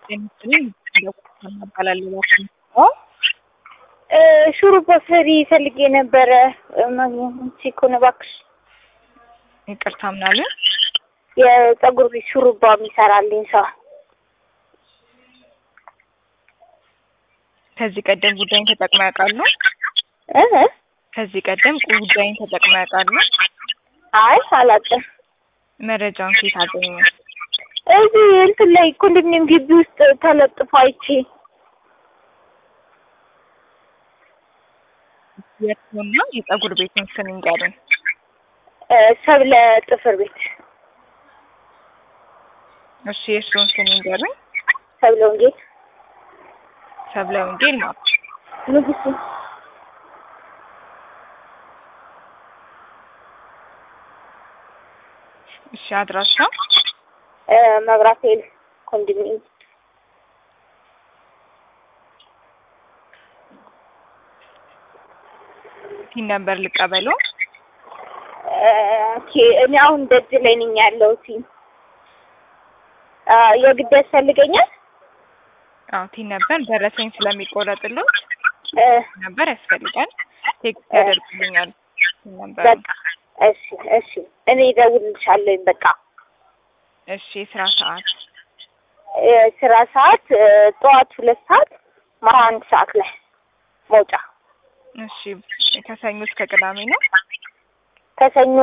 ሹሩባ ሰሪ ፈልጌ ነበረ ማግኘት ሲኮን እባክሽ ይቅርታ ምናለ የጸጉር ቤት ሹሩባ የሚሰራልኝ ሰው ከዚህ ቀደም ጉዳይን ተጠቅመው ያውቃሉ? እ ከዚህ ቀደም ጉዳይን ተጠቅመው ያውቃሉ? አይ አላውቅም። መረጃውን ከየት አገኙ? እዚህ እንትን ላይ ኮንዶሚኒየም ግቢ ውስጥ ተለጥፎ አይቼ የእርስዎና የጸጉር ቤቱን ስም ይንገሩን። እ ሰብለ ጥፍር ቤት እሺ የእርስዎን ስም ይንገሩን። ሰብለ ወንጌል ሰብለ ወንጌል ማለት ንጉሱ እሺ አድራሻ እ መብራት ኃይል ኮንዶሚኒየም ቲን ነበር ልቀበለው። እ ኦኬ እኔ አሁን ደጅ ላይ ነኝ ያለሁት። አ የግድ ያስፈልገኛል? አዎ ቲን ነበር ደረሰኝ ስለሚቆረጥልዎት እ ነበር ያስፈልጋል። ቴክስት ያደርጉልኛል። ቲን ነበር በቃ እሺ እሺ እኔ እደውልልሻለሁኝ በቃ እሺ የስራ ሰዓት የስራ ሰዓት እ ጠዋት ሁለት ሰዓት ማታ አንድ ሰዓት ላይ መውጫ እሺ ከሰኞ እስከ ቅዳሜ ነው። ከሰኞ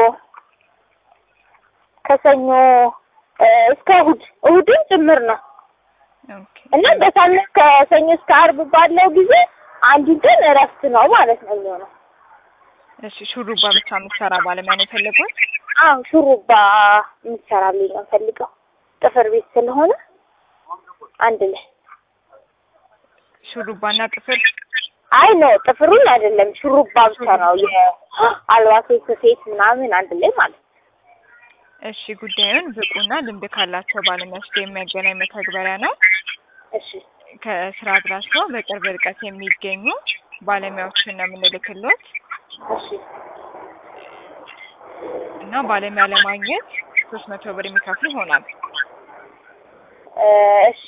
ከሰኞ እ እስከ እሁድ እሁድን ጭምር ነው ኦኬ እና በሳምንት ከሰኞ እስከ አርብ ባለው ጊዜ አንዱን ቀን እረፍት ነው ማለት ነው የሚሆነው። እሺ ሹሩባ ብቻ የምትሰራ ባለሙያ ነው የፈለጉት? አዎ ሹሩባ የምትሰራልኝ ነው ፈልገው ጥፍር ቤት ስለሆነ አንድ ላይ ሹሩባና ጥፍር አይ ነው ጥፍሩን አይደለም ሹሩባ ብቻ ነው የአልባሴ ስፌት ምናምን አንድ ላይ ማለት ነው። እሺ ጉዳዩን ብቁና ልምድ ካላቸው ባለሙያዎች ጋር የሚያገናኝ መተግበሪያ ነው። እሺ ከስራ አድራሻው በቅርብ ርቀት የሚገኙ ባለሙያዎችን ነው የምንልክሎት እሺ እና ባለሙያ ለማግኘት ሶስት መቶ ብር የሚከፍሉ ይሆናል። እ እሺ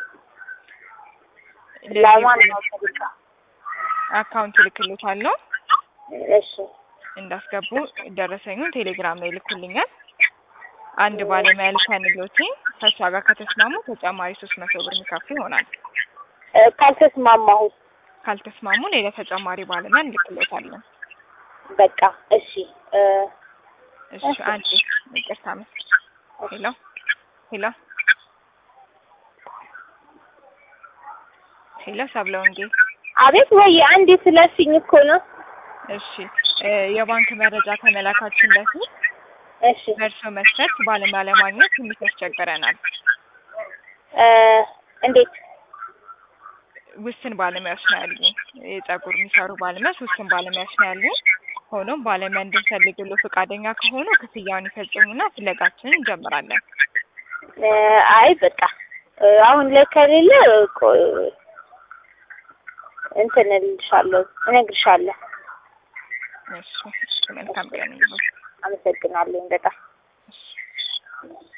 ለማን ነው ፈልገው? አካውንት ልክሎታለሁ። እሺ እንዳስገቡ ደረሰኙን ቴሌግራም ላይ ይልኩልኛል። አንድ ባለሙያ ልከንሎት ከእሷ ጋር ከተስማሙ ተጨማሪ ሶስት መቶ ብር የሚከፍሉ ይሆናል። እ ካልተስማማሁ ካልተስማሙ ሌላ ተጨማሪ ባለሙያ እንልክሎታለን። በቃ እሺ እ እሺ አንዴ ይቅርታ መስ ሄሎ ሄሎ ሄሎ ሰብለ ወንጌል አቤት ወይ አንዴ ስለሽኝ እኮ ነው። እሺ እ የባንክ መረጃ ከመላካችን በፊት እሺ በእርሶ መስፈርት ባለሙያ ለማግኘት ትንሽ ያስቸግረናል። እ እንዴት ውስን ባለሙያዎች ነው ያሉኝ። የጸጉር የሚሰሩ ባለሙያዎች ውስን ባለሙያዎች ነው ያሉኝ። ሆኖም ባለሙያ እንድንፈልግሎ ፈቃደኛ ከሆኑ ክፍያውን ይፈጽሙና ፍለጋችንን እንጀምራለን። እ አይ በቃ እ አሁን ላይ ከሌለ ቆይ እንትን እልልሻለሁ እነግርሻለሁ። እሺ እሺ፣ መልካም ቀን ይሁን። አመሰግናለሁ በጣም እሺ